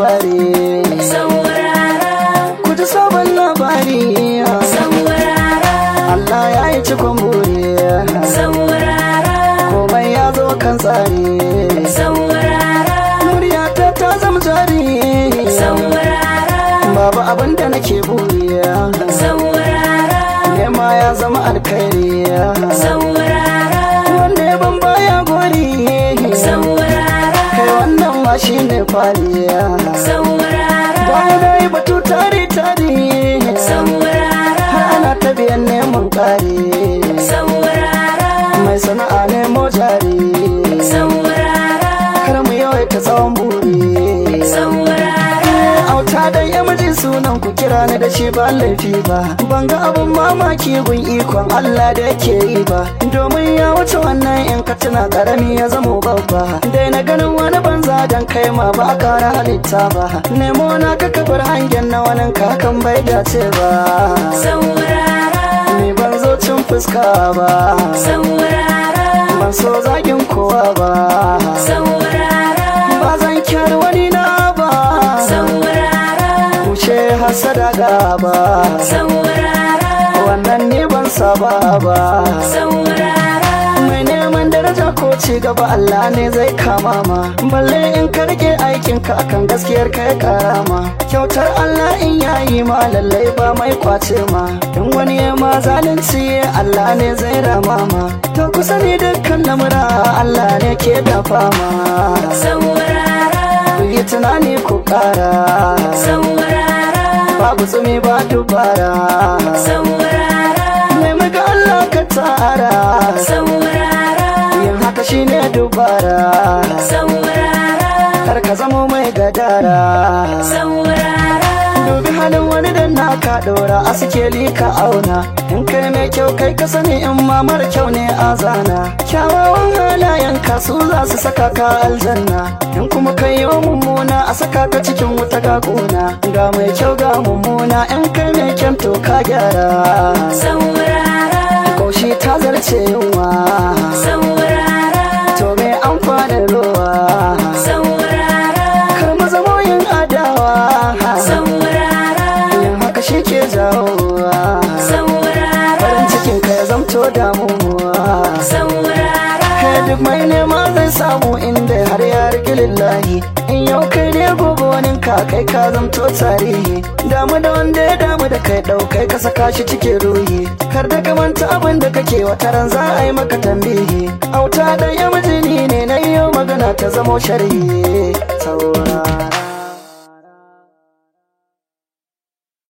labari saurara ku ji sabon labari saurara Allah ya yi cikon buri saurara komai ya zo kan tsari saurara muryata ta zama jari saurara babu abin da nake buri saurara nema ya zama alkhairi saurara wanda ya ban baya gori saurara kai wannan ma shi ne kwaliya saurara bayan na yi batu tari tari saurara har ana ta biyan neman ƙari saurara mai sana'a nemo jari saurara kar mu yawaita tsawon buri saurara auta dan ya miji sunan ku kira ni da shi ba laifi ba ban ga abun mamaki gun ikon Allah da yake yi ba domin ya wuce wannan in ka tuna karami ya zamo babba dai na ganin wani banza dan kai ma ba a kara halitta ba nemo na ka kabar hangen na wani kakan bai dace ba saurara ni ban zo cin fuska ba saurara ban so zagin kowa ba saurara ba zan kyar wani na ba saurara wuce hasada gaba saurara wannan ne ban saba ba saurara mai neman daraja ko ci gaba Allah ne zai kama ma balle in ka rike aikin ka akan gaskiyar ka ya karama kyautar Allah in yayi ma lallai ba mai kwace ma in wani ya ma zalunci Allah ne zai rama ma to kusa ne dukkan lamura Allah ne ke dafa ma saurara ku yi tunani ku kara saurara babu tsumi ba dubara saurara nemi ga Allah ka tara saurara yin haka shine dubara saurara kar ka zamo mai gadara saurara dubi halin wani da naka ɗora a sikeli ka auna in kai mai kyau kai ka sani in ma mara kyau ne a zana kyawawan halayen ka su za su saka ka aljanna in kuma kai yi mummuna a saka ka cikin wuta ga kuna ga mai kyau ga mummuna in kai mai kyan to ka gyara saurara kaushi ta zarce yunwa saurara to me amfanin ruwa saurara kar mu zamo yin adawa saurara yin haka shi ke jawowa saurara farin cikin ka ya zamto damuwa saurara kai duk mai nema zai samu inda har ya rigi lillahi in yau kai ne gobe wani ka kai ka zamto tarihi damu da wanda ya damu da kai ɗaukai ka saka shi cikin ruhi kar da ka manta abin da kake wata ran za a yi maka tambihi auta dan ya mijini ne na yau magana ta zamo sharhi saura